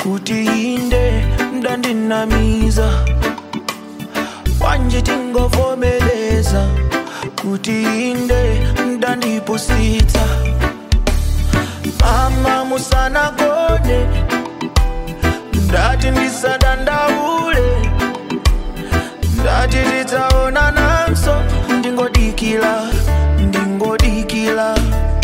kuti inde ndandinamiza wanje tingovomeleza kuti inde ndandipusitsa mama musanagone ndati ndisadandaule ndati titaona nanso ndingodikila ndingodikila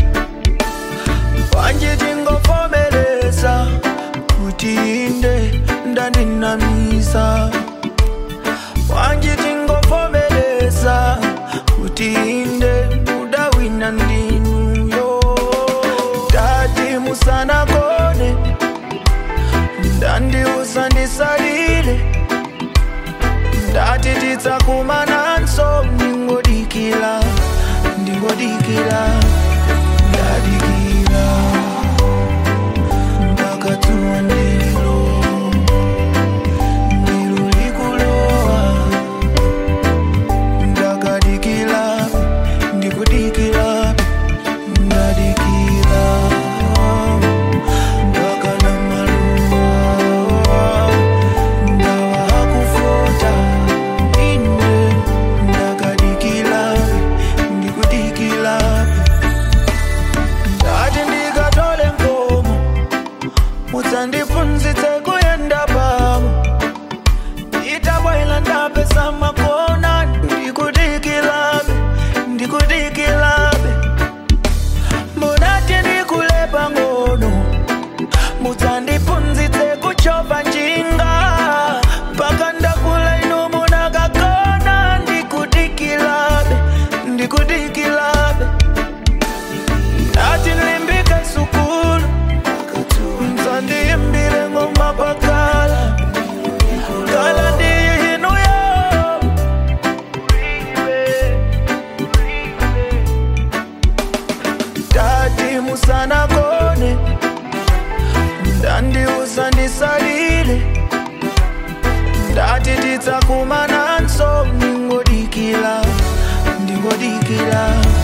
wanje tingovomeleza kuti inde ndandinamiza wanje tingovomeleza kuti inde udawina ndinuyo tati musanagone ndandiuza ndisalile ndati tidzakumananso ndingodikila ndingodikila ndadikila ndakatuwa ndilo ndilo likulowa ndakadikila ndikudikila ndadikila ndakana maluwa ndawa hakufota ine ndakadikila ndikudikila ndati ndikatole nkomo mudzandifunzitse kuyenda pamo itabwaila ndapesa makona ndikudikilabe ndikudikilabe munati ndikulepa ngono mudzandifunzitse kuchova njinga paka ndakula inu munakakona ndikudikilabe ndikudikilabe ndati nlimbike sukulu mdzandiyimbile ngoma pakala kala ndiyinuyo tati musanagone ndandiuza ndisalile ndati tidzakumananso ndingodikila ndingodikila